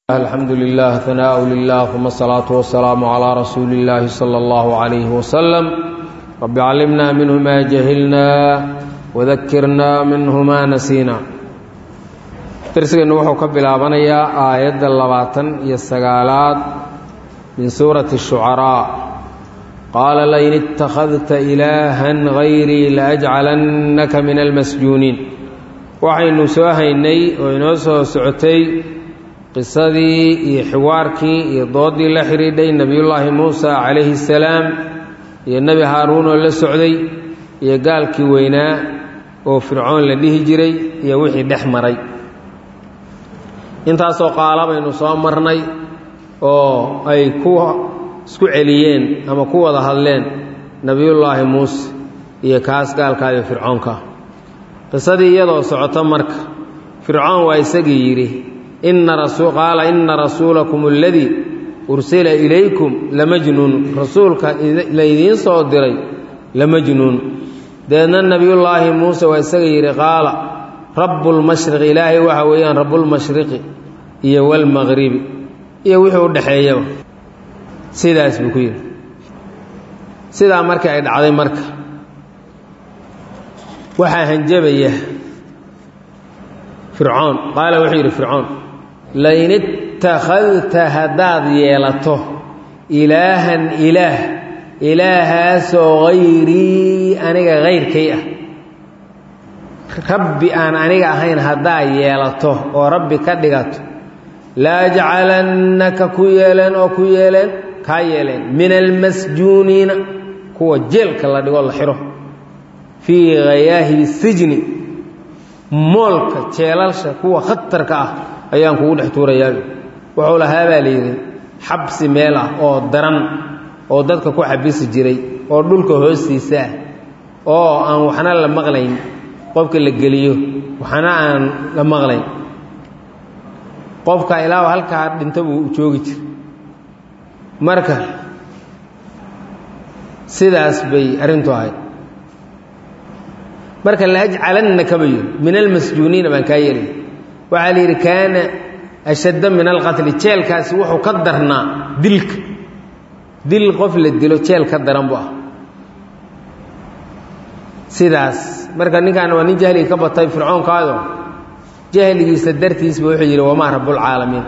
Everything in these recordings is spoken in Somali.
الحمد لله ثناء لله ثم الصلاة والسلام على رسول الله صلى الله عليه وسلم رب علمنا منه ما جهلنا وذكرنا منه ما نسينا درسنا وحو كبلابنيا آيات اللباتن يسقالات من سورة الشعراء قال لئن اتخذت إلها غيري لأجعلنك من المسجونين waxaynu soo haynay oo inoo soo socotay qisadii iyo xiwaarkii iyo doodii la xidhiidhay nebiyullaahi muusa calayhi salaam iyo nebi haaruun oo la socday iyo gaalkii weynaa oo fircoon la dhihi jiray iyo wixii dhex maray intaasoo qaala baynu soo marnay oo ay ku isku celiyeen ama ku wada hadleen nebiyullaahi muuse iyo kaas gaalkaa iyo fircoonka qisadii iyadoo socoto marka fircoon waa isagii yidhi qaala ina rasuulakum aladii ursila ilaykum lamajnuun rasuulka laydiin soo diray lamajnuun deedna nebiyullaahi muuse waa isaga yidhi qaala rabbulmashriqi ilaahay waxa weeyaan rabbulmashriqi iyo walmaqribi iyo wixii u dhexeeyaba sidaas buu ku yidhi sidaa markii ay dhacday marka waxaa hanjabaya fircoon qaala wuxuu yidhi fircoon lain ittakhadta haddaad yeelato ilaahan ilaah ilaahaasoo hayrii aniga hayrkay ah rabbi aan aniga ahayn haddaad yeelato oo rabbi ka dhigato laajcalannaka ku yeeleen oo ku yeeleen kaa yeeleen min almasjuuniina kuwa jeelka la dhigo la xiro fii hayaahibi sijni moolka jeelalsha kuwa khatarka ah ayaan kugu dhex tuurayaa wuxuu lahaa baa layidhi xabsi meel ah oo daran oo dadka ku xabisi jiray oo dhulka hoostiisa ah oo aan waxna la maqlayn qofka la geliyo waxna aan la maqlayn qofka ilaa halkaa dhinto buu joogi jira marka sidaas bay arrintu ahayd marka laajcalannaka ba yidhi min almasjuuniina baan kaa yeelay waxaa la yidhi kaana ashadda min alqatli jeelkaasi wuxuu ka darnaa dilka dil qof la dilo jeel ka daran bu ah sidaas marka ninkaan waa nin jahliga ka batay fircoonkaayo jahligiisa dartiisba wuxuu yidhi wamaa rabbulcaalamiin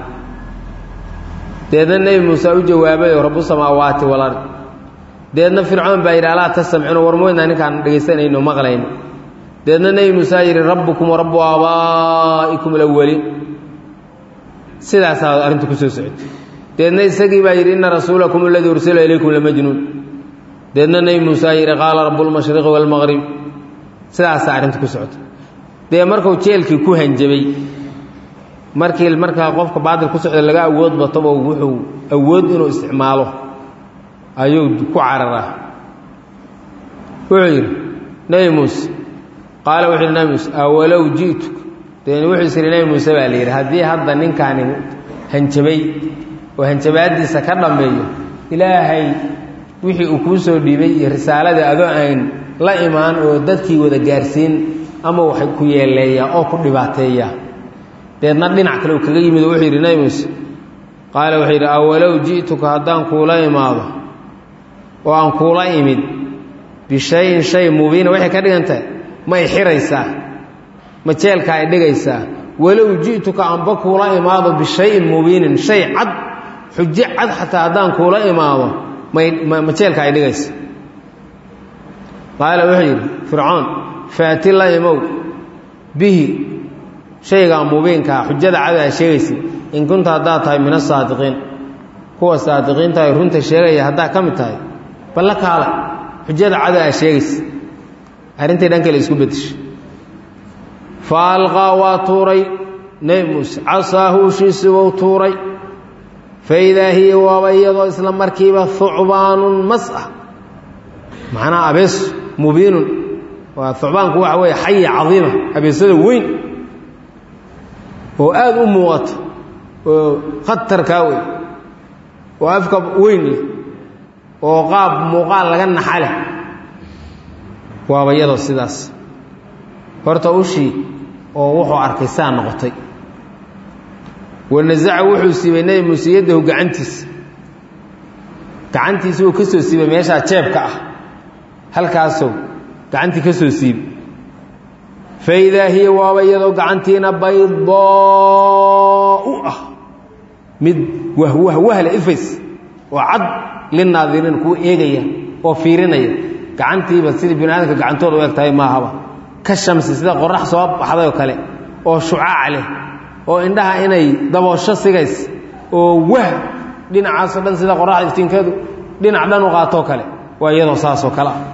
deedna nebi muuse u jawaabayoo rabbusamaawaati walard deedna fircoon baa yidhi alaa tastamcino war moydnaa ninkaan dhegaysanayno maqlayno deedna nebi muuse yidhi rabbukum warabbu aabaa'ikum alawaliin sidaasaa arrintu ku soo socotay deedna isagii baa yidhi inna rasuulakum aladii ursila ilaykum lamajnuun deedna nebi muuse yidhi qaala rabbulmashriqi waalmaqrib sidaasaa arrintu ku socotay dee markuu jeelkii ku hanjabay markii markaa qofka baadil ku socda laga awood batabo wuxuu awood inuu isticmaalo ayuu ku cararaa wuxuu yidhi nebi muuse qaala wuxu yidhi nebi muuse awalow ji'tuk deen wuxuu is yidhi nebi muuse baa la yidhi haddii hadda ninkaani hanjabay oo hanjabaaddiisa ka dhammeeyo ilaahay wixii uu kuu soo dhiibay iyo risaaladii adoo aan la imaan oo dadkii wada gaarsiin ama waxay ku yeeleeyaa oo ku dhibaateeyaa deedna dhinac kale uu kaga yimid oo wuxuu yidhi nebi muuse qaala wuxuu yidhi awalow ji'tuka haddaan kuula imaado oo aan kuula imid bishayin shay mubiina waxay ka dhigan tahay ma y xiraysaa ma jeelka ay dhigaysaa walow ji'tuka anba kuula imaado bishayin mubiinin shay cad xujo cad xataa haddaan kuula imaado ma jeelka ay dhigaysa qaala wuxuu yidhi fircoon faati la imow bihi shaygaa mubiinkaa xujada cad aa sheegaysa in kunta haddaad tahay min asaadiqiin kuwa saadiqiinta ay runta sheegaya haddaad ka mid tahay balla kaala xujada cada aa sheegaysa arrintii dhan kale isku bedeshay fa alqaa waa tuuray nebi muuse casaahu ushiisi wou tuuray fa idaa hiya waaba iyadoo isla markiiba hucbaanun mas ah macnaa abeeso mubiinun waa hucbaanku waxa weeye xaya cadiima abeesada weyn oo aada u muuqata oo khatarkaa wey oo afka weyn leh oo qaab muuqaal laga naxa leh waaba iyadoo sidaas horta ushii oo wuxuu arkay saa noqotay wanasaca wuxuu siibay nebi muuse yaddahu gacantiisa gacantiisa wuu ka soo siibay meeshaa jeebka ah halkaasoo gacantii ka soo siibay faidaa hiya waaba iyadoo gacantiina baydoo u ah mid wahwahwahla ifays oo cad linaadiriin kuwa eegaya oo fiirinaya gacantiiba sidii bini aadamka gacantooda u eg tahay maahaba ka shamsi sida qorax soo baxday oo kale oo shucaac leh oo indhaha inay daboosho sigays oo wah dhinacaasoo dhan sida qoraxda iftiinkeedu dhinac dhan u qaatoo kale waa iyadoo saasoo kale ah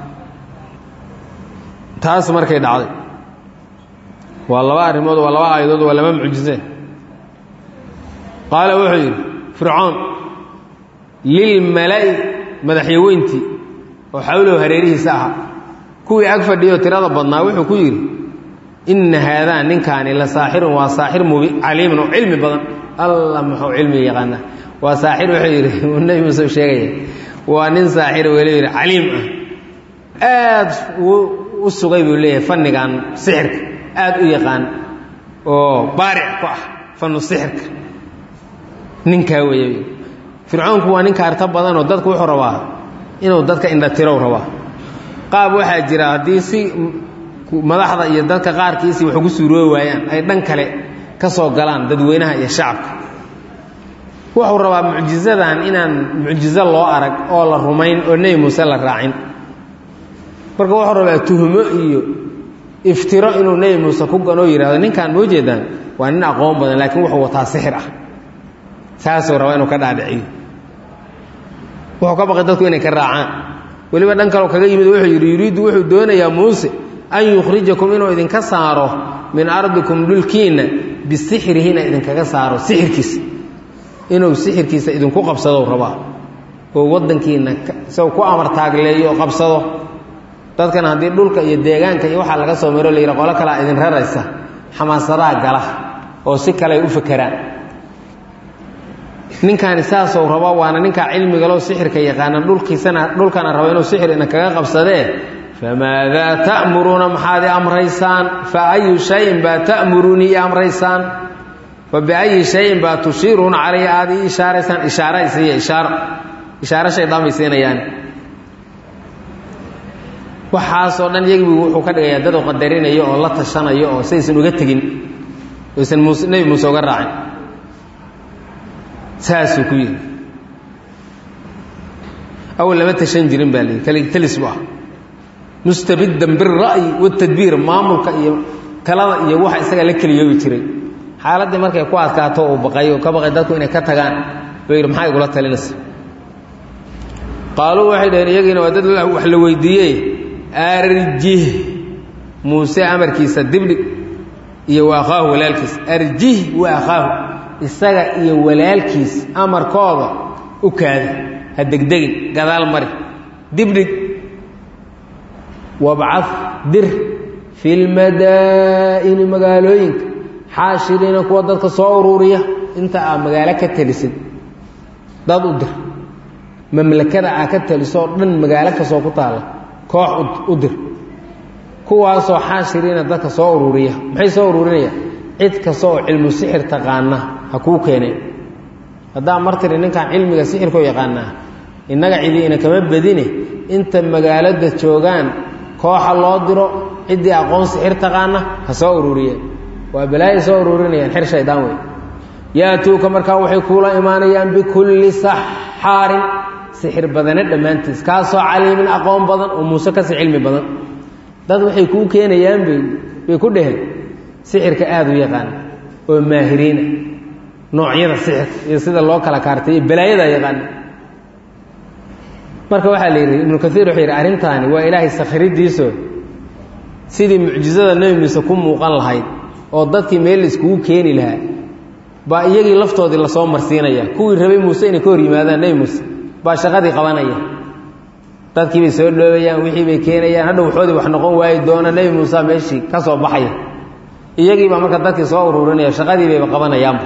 taas markay dhacday waa laba arrimood waa laba aayadood waa laba mucjise qaala wuxuu yidhi fircoon lilmala'i madaxyaweyntii oo xawlow hareerihiisa ahaa kuwii ag fadhiyo tirada badnaa wuxuu ku yidhi inna haadaa ninkaani la saaxirun waa saaxir mubi caliimun oo cilmi badan alla muxuu cilmiga yaqaanaa waa saaxir wuxuu yidhi uu nebi muuse sheegaya waa nin saaxir weli yidhi caliim ah aad u sugay buu leeyahay fannigan sixirka aad u yaqaan oo baaric ku ah fannu sixirka ninkaa weeye fircoonku waa nin kaarta badanoo dadku wuxuu rabaa inuu dadka indhatirow rabaa qaab waxaa jira haddii si madaxda iyo dadka qaarkiisii wax ugu suuroobi waayaan ay dhan kale ka soo galaan dadweynaha iyo shacabka wuxuu rabaa mucjizadan inaan mucjizo loo arag oo la rumayn oo nebi muuse la raacin marka wuxuu rabaa tuhmo iyo iftiro inuu nebi muuse ku ganoo yidhahdo ninkaan moo jeedaan waa nin aqoon badan laakiin wuxuu wataa sixir ah saasuu rabaa inuu ka dhaadhiciyo wuxuu ka baqay dadku inay ka raacaan weliba dhan kaleo kaga yimid wuxuu yidhi yuriiddu wuxuu doonayaa muuse an yukhrijakum inuu idinka saaro min ardikum dhulkiinna bisixrihina idinkaga saaro sixirkiisa inuu sixirkiisa idinku qabsadou rabaa oo waddankiinna isagu ku amar taagleeyo oo qabsado dadkan haddii dhulka iyo deegaanka iyo waxaa laga soo maro la yidha qolo kalea idin raraysa xamaasadaha gala oo si kale ay u fakeraan ninkaani saasou rabo waana ninkaa cilmigalo sixirka yaqaana dhulkiisana dhulkana rabo inuu sixir ina kaga qabsadee famaadaa ta'muruuna maxaad i amraysaan fa ayu shayin baa ta'muruunii i amraysaan fa biayi shayin baa tushiiruuna calaya aada ii ishaaraysaan ishaara isiiya ishaaro ishaaro shaydaan bay siinayaan waxaasoo dhan yagibu wuxuu ka dhigayaa dad u qadarinayo oo la tashanayo oo saysan uga tegin oysan muuse nebi muuse uga raacin saasuu ku yidhi awal lama tashan jirin baa layidhi kaligtelis bu ah mustabiddan bira'yi watadbiir maamulka iyo talada iyo waxa isaga la keliyoobi jiray xaaladdii markay ku adkaato uu baqay oo ka baqay dadku inay ka tagaan buu yidhi maxaa igula talinaysa qaaluu waxay dhaheen iyagiina waa dad wax la weydiiyey arjih muuse amarkiisa dibdhig iyo wa akhaahu walaalkiis arjih wa akhaahu isaga iyo walaalkiis amarkooda u kaada ha degdegin gadaal mari dibdhig wabcad dir fi lmadaa'ini magaalooyinka xaashiriina kuwa dadka soo uruuriya inta aa magaalo ka telisid dad u dir mamlakada aa ka telisoo dhan magaalo kastoo ku taalla koox u dir kuwaasoo xaashiriina dadka soo uruuriya maxay soo uruurinaya cid kasta oo cilmu sixir taqaana ha kuu keeneen haddaa martiri ninkaan cilmiga sixirkoo yaqaanaa innaga cidiina kama badine inta magaalada joogaan kooxa loo diro ciddii aqoon sixir taqaana ha soo uruuriyeen waa balaayo soo uruurinayaan xer shaydaan wey yaatuuka markaa waxay kuula imaanayaan bikulli saxaarin sixir badane dhammaantiis kaasoo caliimin aqoon badan oo muuse kasi cilmi badan dad waxay kuu keenayaan bay bay ku dheheen sixirka aada u yaqaan oo maahiriina noocyada sixirka iyo sida loo kala kaartay iyo balaayada yaqaana marka waxaa la yidhi ibnu kaiir wuxuu yidhi arrintaani waa ilaahay sakhiridiiso sidii mucjizada nebi muuse ku muuqan lahayd oo dadkii meel la iskugu keeni lahaa baa iyagii laftoodii lasoo marsiinaya kuwii rabay muuse inay ka hor yimaadaan nebi muuse baa shaqadii qabanaya dadkii bay soo dhoobayaan wixii bay keenayaan hadha waxoodii wax noqon waayi doona nebi muuse meeshii ka soo baxaya iyagii baa marka dadkii soo ururinaya shaqadii bayba qabanayaanba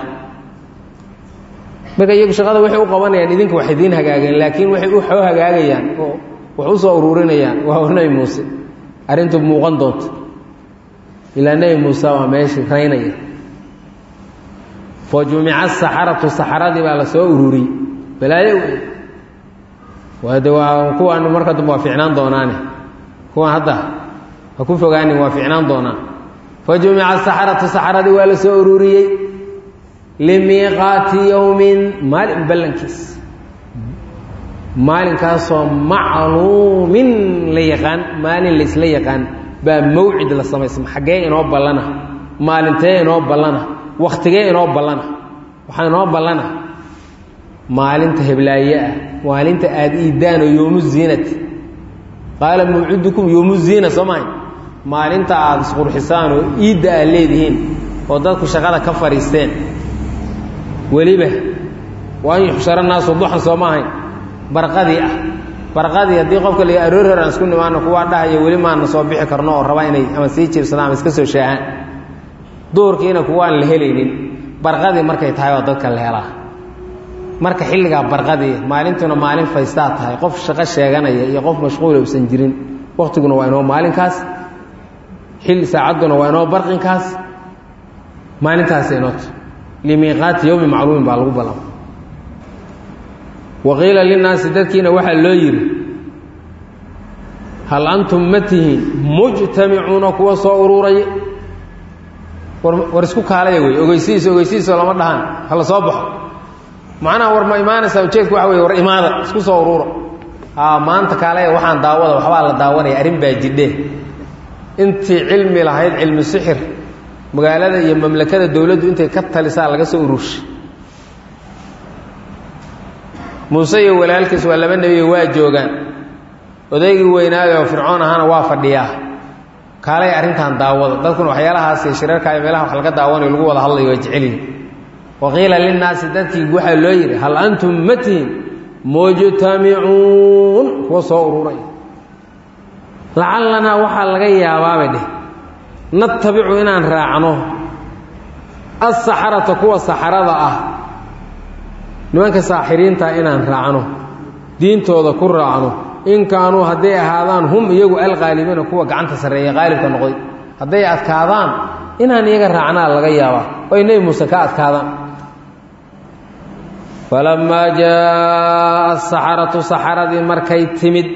marka iyagu shaqada waxay u qabanayaan idinka wax idiin hagaageen laakiin waxay u xoo hagaagayaan oo wax u soo ururinayaan waa nebi muuse arrintu muuqan doonto ilaa nebi muuse waa meeshii raynaya fa jumica asaxaratu saxaradii baa la soo ururiyey balaayo waade waa kuwaan marka dambe waa ficnaan doonaane kuwaan hadda ha ku fogaanin waa ficnaan doonaan fa jumica asaxaratu saxaradii waa la soo ururiyey limiiqaati yowmin maalin ballankiis maalinkaasoo macluumin la yaqaan maalin laysla yaqaan baa mawcid la samaysma xaggee inoo ballana maalintee inoo ballana wakhtigee inoo ballana waxaa inoo ballana maalinta heblaaye ah maalinta aada iidaanoo yoomu ziinati qaala mawcidukum yoomu ziina soo mahay maalinta aada isqurxisaan oo iidda aad leedihiin oo dadku shaqada ka fadhiisteen weliba waa an yuxshara naasu duxan soo ma ahayn barqadii ah barqadii haddii qofka la aroor hor aan isku nimaano kuwaa dhahaya weli maana soo bixi karno oo raba inay ama sii jiibsadaan ama iska soo shaahaan duurkiina kuwaan la helaynin barqadii markay tahay oo dadka la helaa marka xilligaa barqadii maalintuna maalin faystaa tahay qof shaqo sheeganaya iyo qof mashquula usan jirin waktiguna waa inoo maalinkaas xilli saacadduna waa inoo barqinkaas maalintaas inoot limiiqaati yowmi macluumin baa lagu balama waqiila linnaasi dadkiina waxaa loo yidhi hal antum ma tihiin mujtamicuuna kuwa soo ururaya war isku kaalaya wey ogeysihiis ogeysihiisoo lama dhahaan hala soo baxo macnaha war ma imaanaysaa ujeedku waxa wey war imaada isku soo uruura aa maanta kaalaya waxaan daawada waxbaa la daawanaya arrin baa jidhe intii cilmi lahayd cilmi sixir magaalada iyo mamlakada dowladdu intay ka talisaa laga soo ururshay muuse iyo walaalkiis waa laba nebiyo waa joogaan odaygii weynaayo oo fircoon ahaana waa fadhiyaa kaalay arrintan daawada dadkuna waxyaalahaas shirarka iyo meelaha wax laga daawanayo lagu wada hadlayo waa jecelyihin waqiila linnaasi dadkii waxaa loo yidhi hal antum ma tihin mujtamicuun kuwa soo ururay lacalanaa waxaa laga yaabaabay dheh natabicu inaan raacno asaxarata kuwa saxarada ah nimanka saaxiriinta inaan raacno diintooda ku raacno in kaanuu hadday ahaadaan hum iyagu alqaalibiina kuwa gacanta sarreeya qaalibka noqday hadday adkaadaan inaan iyaga raacnaa laga yaabaa oy nebi muuse ka adkaadaan falammaa jaaa asaxaratu saxaradii markay timid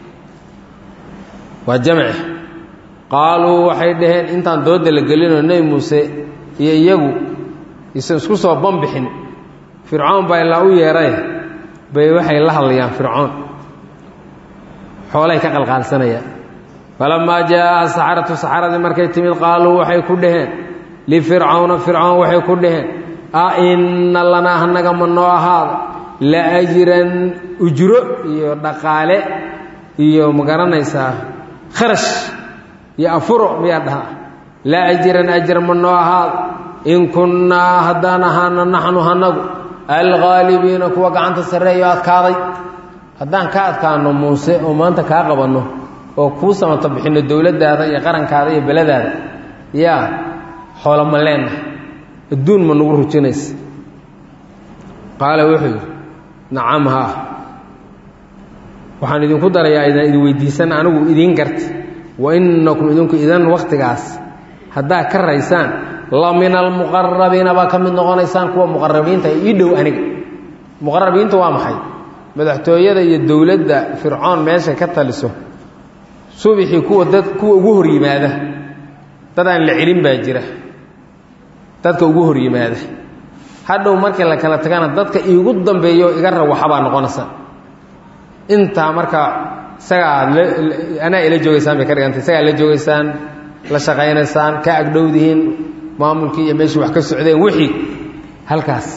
waa jamce qaaluu waxay dhaheen intaan dooda la gelinoo nebi muuse iyo iyagu isan isku soo banbixin fircoon baa ilaa u yeeray bay waxay la hadlayaan fircoon xoolay ka qalqaalsanayaan falammaa jaaa asaxaratu saxaradii markay timid qaaluu waxay ku dhaheen lifircawna fircoon waxay ku dhaheen a inna lanaa hanaga ma noo ahaada la ajran ujro iyo dhaqaale iyo ma garanaysaa kharash iyo afuro miyaa dhaha la ajran ajar ma noo ahaada in kunnaa haddaan ahaana naxnu hanagu alghaalibiina kuwa gacanta sarreeyo adkaaday haddaan ka adkaano muuse oo maanta kaa qabanno oo kuu samato bixinno dowladdaada iyo qarankaada iyo beladaada yaa xoolo ma leenna adduun ma nagu rujinaysa qaala wuxuu yidhi nacam haa waxaan idinku darayaa idaan idin weydiisan anigu idiin garta wa innakum idinku idan wakhtigaas haddaad ka raysaan la min almuqarabiina baa ka mid noqonaysaan kuwa muqarabiinta ii dhow aniga muqarabiinta waa maxay madaxtooyada iyo dowladda fircoon meeshay ka taliso subixii kuwa dad kuwa ugu hor yimaada dad aan la celin baa jira dadka ugu hor yimaada hadhow markii la kala tagana dadka iigu dambeeyo iga rawaxabaa noqonaysa intaa marka isagaa aad anaa ila joogaysaan bay ka dhigantay isagaa la joogaysaan la shaqaynaysaan ka agdhowdihiin maamulkii iyo meeshii wax ka socdeen wixii halkaas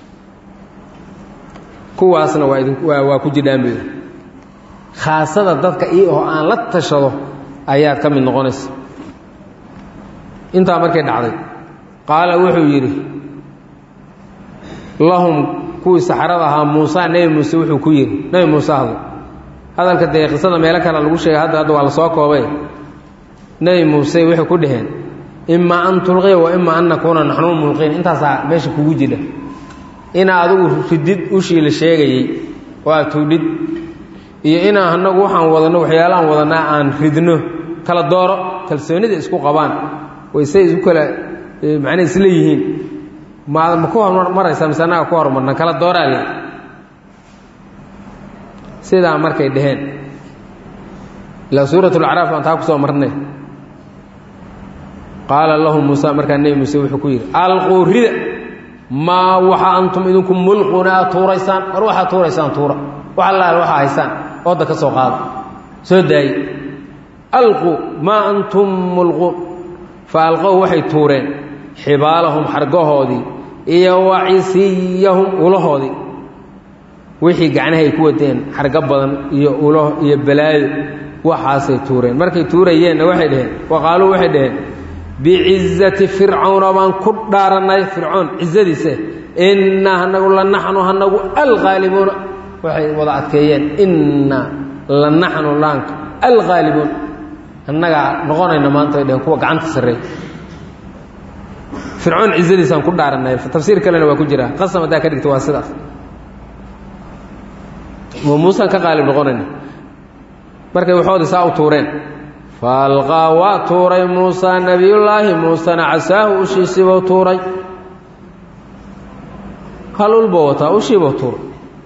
kuwaasna waa idin waa waa ku jidhaan bay khaasada dadka ii oo aan la tashado ayaad ka mid noqonaysa intaa markay dhacday qaala wuxuu yidhi lahum kuwii saxarada ahaa muusa nebi muuse wuxuu ku yidhi nebi muuse hadlo hadalka dee qisada meelo kale lagu sheegay hadda hadda waa la soo koobay nebi muuse waxay ku dhaheen imaa an tulqiya wa imaa an nakuuna naxnu mulqiin intaasaa meesha kugu jidha inaa adigu ridid ushii la sheegayey oo aad tuudhid iyo inaa anagu waxaan wadanno waxyaalahaan wadanaa aan ridno kala dooro kalsoonida isku qabaan way say isu kala macnaa isla yihiin ma ma ku hormaraysaa mise annaga ku hormarna kala dooraa le sidaa markay dhaheen ilaa suurat lacraaf aan taa ku soo marnay qaala lahu muusa markaa nebi muuse wuxuu ku yidhi alquu rida maa waxa antum idinku mulquuna aad tuuraysaan war waxaad tuuraysaan tuura wax allaal waxaa haysaan ooda ka soo qaada soo daaye alquu maa antum mulquun fa alqow waxay tuureen xibaalahum xargahoodii iyo wacisiyahum ulahoodii wixii gacnahay ku wadeen xargo badan iyo ulo iyo balaayo waxaasay tuureen markay tuurayeenna waxay dhaheen waqaaluu waxay dhaheen bicizati fircawna baan ku dhaarannay fircoon cizadiisa innaa hanagu la naxnu hanagu alqaalibuuna waxay wada adkeeyeen inna la naxnu laanka alqaalibuun annagaa noqonayna maanta ay dhaheen kuwa gacanta sarreey fircoon cizadiisaan ku dhaarannay tafsiir kalena waa ku jira qasam haddaa ka dhigta waa sidaas ma muusaan ka qaalib noqonayna markay waxoodii saa u tuureen faalqaa waa tuuray muusaa nebiyullaahi muusena casaahu ushiisiibuu tuuray hal ulbuu wataa ushiibuu tuuray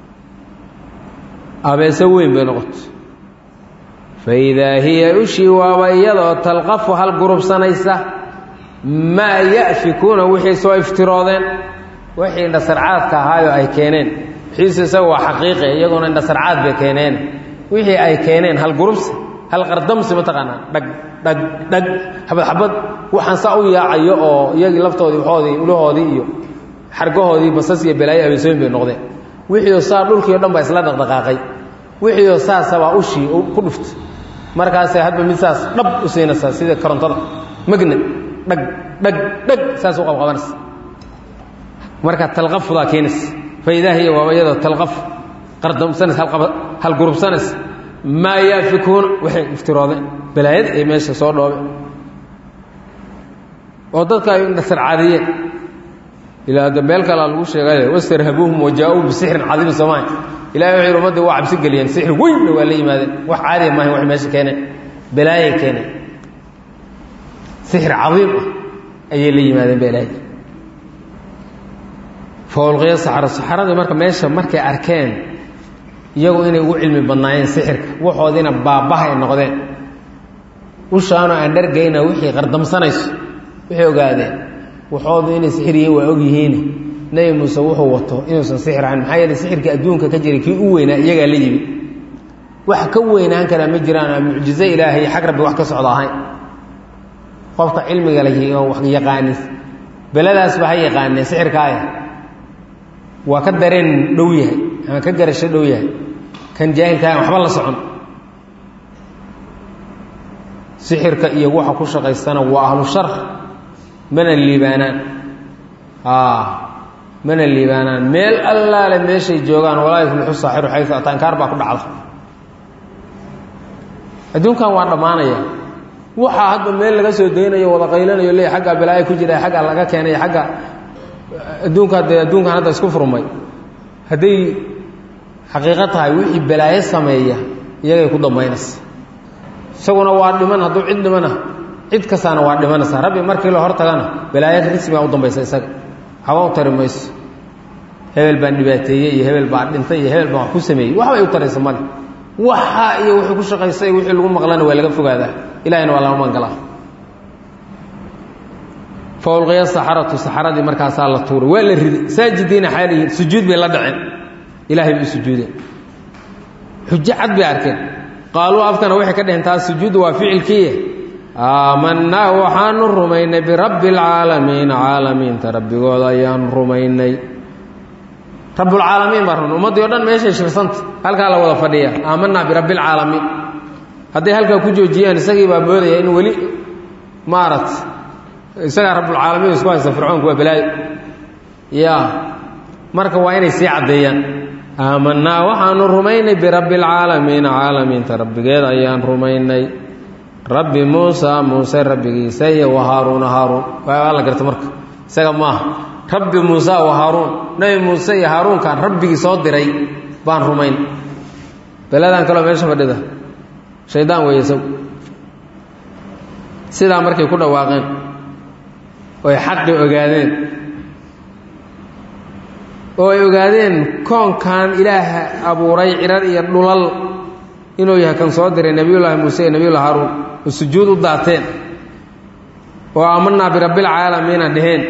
abeese weyn bay noqotay fa idaa hiya ushii waaba iyadoo talqafu hal gurubsanaysa maa ya'fikuuna wixii soo iftiroodeen wixii indhasarcaadka ahaayoo ay keeneen wixiise isaga waa xaqiiqi iyaguna indhasarcaad bay keeneen wixii ay keeneen hal gurubsi hal qardamsi mataqaanaa dhag dhag dhag xabad xabad waxaan saa u yaacayo oo iyagii laftoodii waxoodii ulahoodii iyo xargahoodii basas iyo balaayo abeesooyin bay noqdeen wixiioo saa dhulkii o dhan baa isla dhaqdhaqaaqay wixiioo saasabaa ushii ku dhuftay markaasay hadba mid saas dhab u siinaysaa sida korontada magna dhag dhag dhag saas u qabqabanaysa marka talqafudaa keenaysa fa idaa hiya waaba iyadoo talqaf qardamsanaysa hal gurubsanaysa maa yaafikuuna waxay iftiroodeen balaayada ay meesha soo dhoobe oo dadka ay indhasarcaadiyeen ilaa de meel kalaa lagu sheegay wastarhabuuhum wajaa-uu bisixrin cadiimin soomaay ilahay waxay ummaddii waa cabsi geliyeen sixir weynna waa la yimaadeen wax caadiya maahan waxay meesha keeneen balaayay keeneen sixir cadiim ah ayay la yimaadeen balaayi faulqiya saxaro saxaradii marka meesha markay arkeen iyagu inay ugu cilmi badnaayeen sixirka waxoodiina baabaha ay noqdeen ushaanoo aan dhargayna wixii qardamsanayso waxay ogaadeen waxoodu inay sixir yihiin waa og yihiin nebi muuse wuxuu wato inuusan sixir ahayn maxaa yeele sixirka adduunka ka jiray kii u weynaa iyagaa la yimi wax ka weynaan karaa ma jiraan aa mucjizo ilaahay xag rabbi wax ka socda ahayn qofka cilmiga la wax yaqaanin beladaasba ha yaqaanee sixirkaaya waa ka dareen dhow yahay ama ka garasho dhow yahay kan jaahilkaa waxba la socon sixirka iyo waxa ku shaqaystana waa ahlu shar mana liibaanaan mana liibaanaan meel allaale meeshay joogaan walaa yuflixu saaxiru xayu ataa inkaar baa ku dhacda adduunkan waa dhammaanaya waxaa hadda meel laga soo daynayo wada qaylanayo leey aggaa balaayo ku jira aggaa laga keenay agga adduunka dee adduunkan hadda isku furmay hadday xaqiiqo tahay wixii balaayo sameeya iyagay ku dambaynaysa isaguna waa dhiman hadduu cid dhimana cid kastaana waa dhimanaysaa rabbi markii la hor tagana balaayo rismigaa u dambaysa isaga haba u tari mayso hebel baan dhibaateeyey iyo hebel baa dhintay iyo hebel baan wax ku sameeyey waxbay u taraysa male waxa iyo wixii ku shaqaystay wixii lagu maqlana waa laga fogaadaa ilahayna waa lama maangalaa faulqiya saxaratu saxaradii markaasaa la tuuray waa la riday saajidiina xaalihiin sujuud bay la dhaceen ilahay bay u sujuudeen xujo cad bay arkeen qaaluu afkana waxay ka dheheen taas sujuuddu waa ficilkiiya aamanaa waxaanu rumaynay birabbi alcaalamiin caalamiinta rabbigooda ayaanu rumaynay rabbulcaalamiin baa rumay ummaddii o dhan meeshay shirsanta halkaa la wada fadhiya aamanaa birabbi alcaalamiin hadday halkaa ku joojiyaan isagii baa moodaya in weli maarat isagaa rabbulcaalamiin isku haysta fircoonku waa balaayo ya marka waa inay sii caddeeyaan aamanaa waxaanu rumaynay birabbi alcaalamiina caalamiinta rabbigeed ayaan rumaynay rabbi muusa muuse rabbigiisa iyo wa haaruuna haaruun waa la garta marka isaga maaha rabbi muusa wa haaruun nebi muuse iyo haaruunkaan rabbigii soo diray baan rumayn beladaan kaloo meesha fadhida shaydaan weeye isagu sidaa markay ku dhawaaqeen oy xaqi ogaadeen oo ay ogaadeen koonkan ilaaha abuuray cirar iyo dhulal inuu yahay kan soo diray nebiyullaahi muuse iyo nebiyullahi haaruun oo sujuud u daateen oo aamanaa birabbilcaalamiina dheheen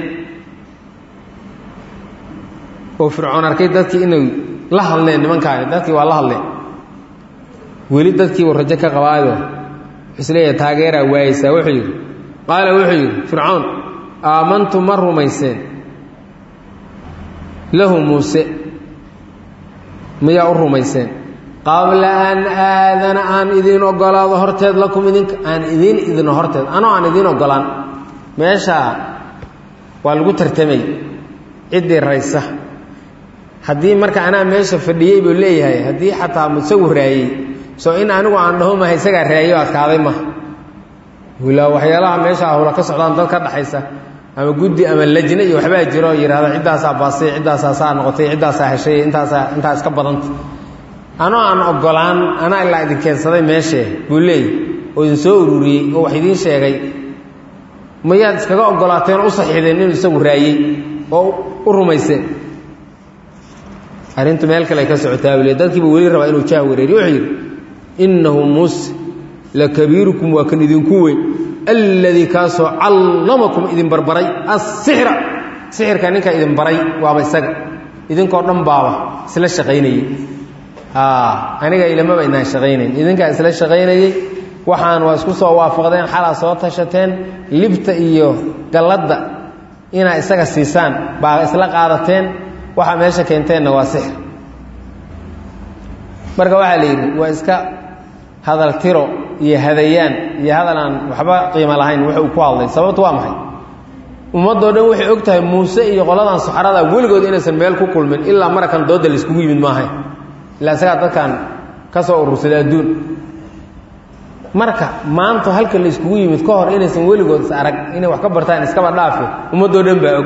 oo fircoon arkay dadkii inay la hadleen nimankaani dadkii waa la hadleen weli dadkii uu rajo ka qabaayo isleeya taageeraa waayeysaa wuxuu yidhi qaala wuxuu yidhi fircoon aamantu ma rumayseen lahu muuse miyaa u rumayseen qabla an aadana aan idiin ogolaado horteed lakum idinka aan idiin idino horteed anoo aan idiin ogolaan meeshaa waa lagu tartamay ciddii raysa haddii marka anaa meesha fadhiyey buu leeyahay haddii xataa isagu raayey soo in anigu aan dhaho maha isagaa raayo adkaaday maha wilaa waxyaalaha meesha ahula ka socdaan dad ka dhaxaysa ama guddi ama lajne iyo waxbaa jiro yidhahda ciddaasaa baasay ciddaasaa saa noqotay ciddaasaa heshay intaasaa intaa iska badanta anoo aan ogolaan anaa ilaa idin keensaday meeshee buu leeyay oo idin soo ururiyey oo wax idiin sheegay mayaad iskaga ogolaateen u saxiideen inuu isagu raayey oo u rumayseen arrintu meel kale ay ka socotaa buu le dadkiiba weli rabaa inuu jaah wareeriy wuxuu yidhi innahu muuse lakabiirukum waa kan idinku weyn alladii kaasoo callamakum idin barbaray asixra sixirka ninka idin baray waaba isaga idinkoo dhan baaba isla shaqaynayey aniga ilamaba inaan shaqaynayn idinkaa isla shaqaynayey waxaan waa isku soo waafaqdeen xalaa soo tashateen libta iyo galladda inaa isaga siisaan baa isla qaadateen waxaa meesha keenteenna waa sixir marka waxaa la yidhi waa iska hadal tiro iyo hadayaan iyo hadal aan waxba qiimo lahayn wuxu uu ku hadlay sababtu waa maxay ummaddoo dhan waxay og tahay muuse iyo qoladan saxarada weligood inaysan meel ku kulmin ilaa marakan dooda laiskugu yimid maahayn ilaa isagaa dadkan ka soo urursaday adduun marka maanta halka la iskugu yimid ka hor inaysan weligood is arag inay wax ka bartaan iskaba dhaafe ummaddoo dhan baa og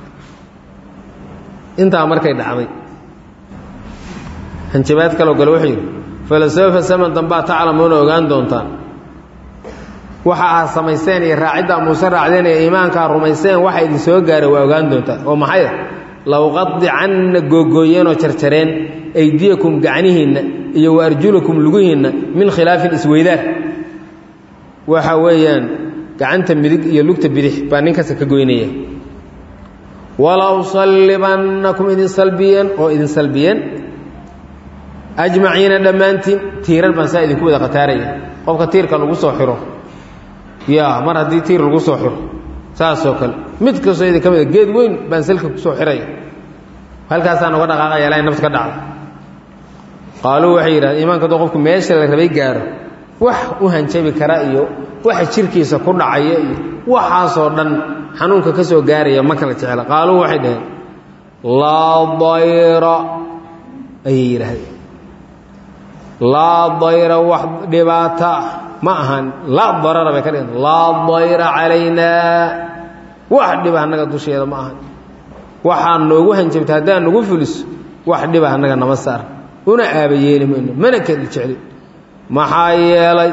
intaa markay dhacday hanjabaad kaloo kale wuxuu yidhi falasawfa saman dambaa taclamuuna ogaan doontaan waxa aad samaysteen iyo raaciddaa muuse raacdeen iyo iimaankaa rumayseen waxa idin soo gaaray waa ogaan doontaan oo maxay low qadicanna googooyeenoo jarjareen aydiyakum gacnihiinna iyo wa arjulakum lugihiinna min khilaafin isweydaar waxa weeyaan gacanta midig iyo lugta bidix baa ninkasta ka goynaya walow sallibannakum idin salbiyeen oo idin salbiyeen ajmaciina dhammaantiin tiirar baan saa idinku wada khataaraya qofka tiirka lagu soo xiro ya mar haddii tiir lagu soo xiro saasoo kale mid kastoo idin ka mida geed weyn baan salka kusoo xiraya halkaasaan uga dhaqaaqaya ilaa nafta ka dhacda qaaluu waxay yidhahdeen iimaanka hadduu qofku meesha la rabay gaaro wax u hanjabi kara iyo waxa jirkiisa ku dhacaya iyo waxaasoo dhan xanuunka ka soo gaaraya ma kala jecla qaaluu waxay dhaheen laa dayra ayay yidhaahdeen laa dayra wax dhibaata ma ahan laa darara bay ka dhiganta laa dayra calaynaa wax dhiba annaga dusheeda ma ahan waxaa noogu hanjabta haddaan nagu fuliso wax dhiba annaga nama saar una aaba yeeli mayno mana keli jeclin maxaa yeelay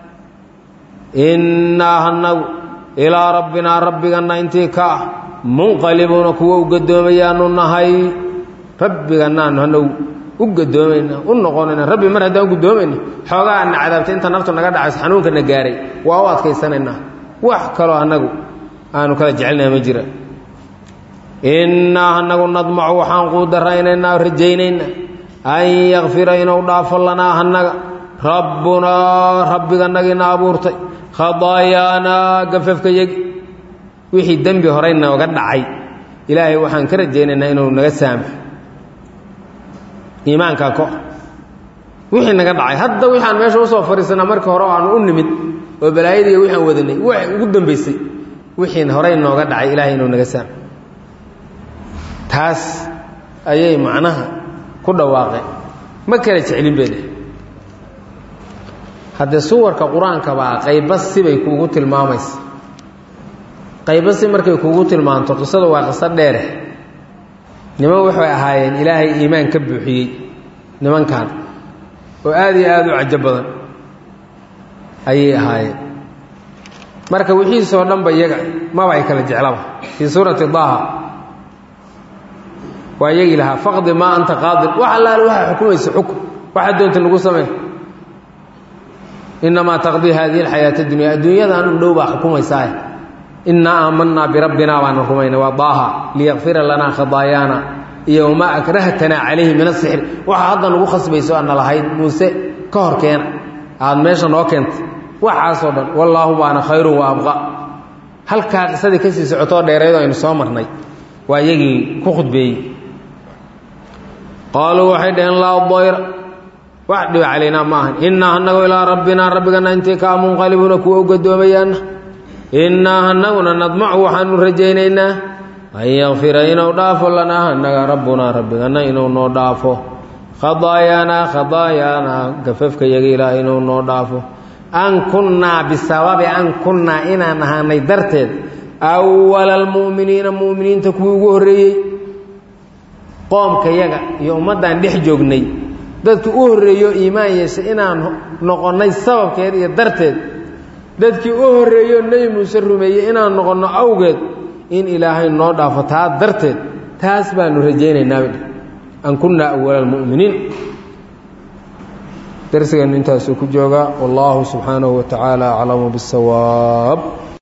innaa hanagu ilaa rabbinaa rabbiganna intii ka ah munqalibuuna kuwa u gadoomayaanu nahay rabbiganaanu hanagu u gadoomayna u noqonayna rabbi mar haddaan u gadoomayna xoogaa ana cadaabtay inta naftu naga dhacayso xanuunkana gaaray waa u adkaysanaynaa wax kaloo annagu aanu kala jecelnaha ma jira innaa hanagu nadmacu waxaan quudaraynaynaa rajaynaynaa an yakfira inuu dhaafo lanaa hanaga rabbunaa rabbiganagiina abuurtay khadaayaanaa gafafka yegi wixii dembi horey nooga dhacay ilaahay waxaan ka rajaynaynaa inuu naga saamaxo iimaankaa ko wixii naga dhacay hadda wixaan meesha usoo fadhiisanaa markii hore aanu u nimid oo balaayadiiyo wixaan wadanay wax ugu dambaysay wixiin horey nooga dhacay ilaahay inuu naga saamaxo taas ayay macnaha ku dhawaaqeen ma kala jeclin bay dheh haddee suwarka qur-aanka baa qayba sibay kuugu tilmaamaysa qayba si markay kuugu tilmaanto qisadu waa qiso dheere niman waxay ahaayeen ilaahay iimaan ka buuxiyey nimankan oo aad iyo aad u cajo badan ayay ahaayeen marka wixiisoo dhanba iyaga maba ay kala jeclaba fii suurati daaha waa iyagii lahaa faqdi maa anta qaadin wax allaale waxaa xukumaysa xukun waxaa doonta lagu samey inamaa taqdii haadihi alxayaata dunya adduunyadan u dhow baa xukumaysaa innaa aamanaa birabbina baana rumayna waa daaha liyakfira lanaa khadaayaana iyo wamaa akrahtanaa calayhi min asixri waxaa hadda nagu khasbayso aadna lahayd muuse ka hor keena aada meesha noo keentay waxaasoo dhan wallaahu baana khayrun wa abqa halkaa qisadii ka sii socotoo dheereedo aynu soo marnay waa iyagii ku khudbeeyey qaaluu waxay dhaheen laa dayra wax dhiba calaynaa ma ahan innaa hanagu ilaa rabbinaa rabbigana intii kaa munqalibuuna kuwa u gadoomayaana innaa hanaguna nadmacu waxaanu rajaynaynaa an yakfira inuu dhaafo lanaa hanaga rabbunaa rabbigana inuu noo dhaafo khadaayaanaa khadaayaanaa gafafka yaga ilaah inuu noo dhaafo an kunnaa bisababi an kunnaa inaan ahaanay darteed awala almu'miniina mu'miniinta kuwii ugu horreeyey qoomka yaga iyo ummaddaan dhex joognay dadkii u horreeyo iimaan yeeshay inaan noqonnay sababkeed iyo darteed dadkii u horreeyo nebi muuse rumeeyey inaan noqonno awgeed in ilaahay noo dhaafo taa darteed taas baanu rajaynaynaa an kunnaa awala almu'miniin darsigeennu intaasuu ku joogaa wallaahu subxaanahu wa tacaala aclamu biاsawaab